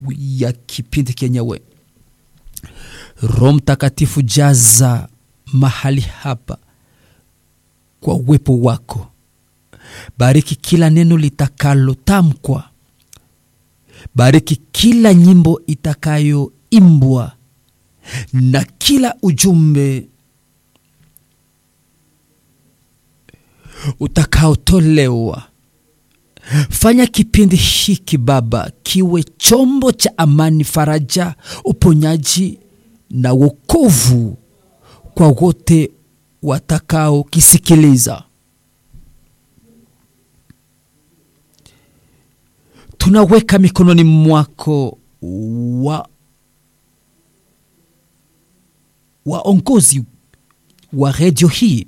ya kipindi kenyewe. Roho Mtakatifu, jaza mahali hapa kwa uwepo wako. Bariki kila neno litakalotamkwa, bariki kila nyimbo itakayoimbwa na kila ujumbe utakaotolewa. Fanya kipindi hiki Baba kiwe chombo cha amani, faraja, uponyaji na wokovu kwa wote watakaokisikiliza. Tunaweka mikononi mwako wa waongozi wa redio hii,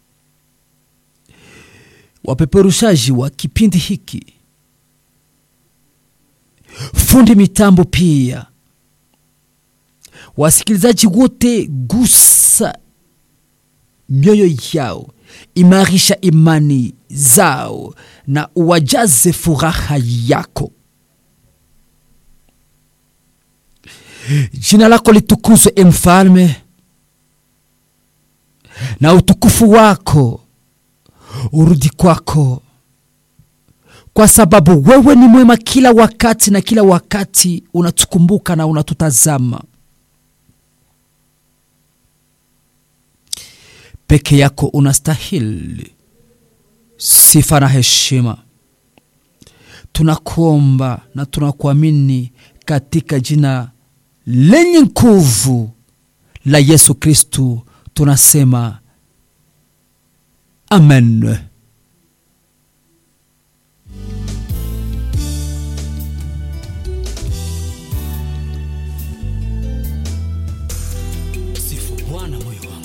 wapeperushaji wa kipindi hiki, fundi mitambo, pia wasikilizaji wote. Gusa mioyo yao, imarisha imani zao na uwajaze furaha yako. Jina lako litukuzwe, e Mfalme, na utukufu wako urudi kwako, kwa sababu wewe ni mwema kila wakati, na kila wakati unatukumbuka na unatutazama. Peke yako unastahili sifa na heshima. Tunakuomba na tunakuamini katika jina lenye nguvu la Yesu Kristu, tunasema amen. Sifu Bwana moyo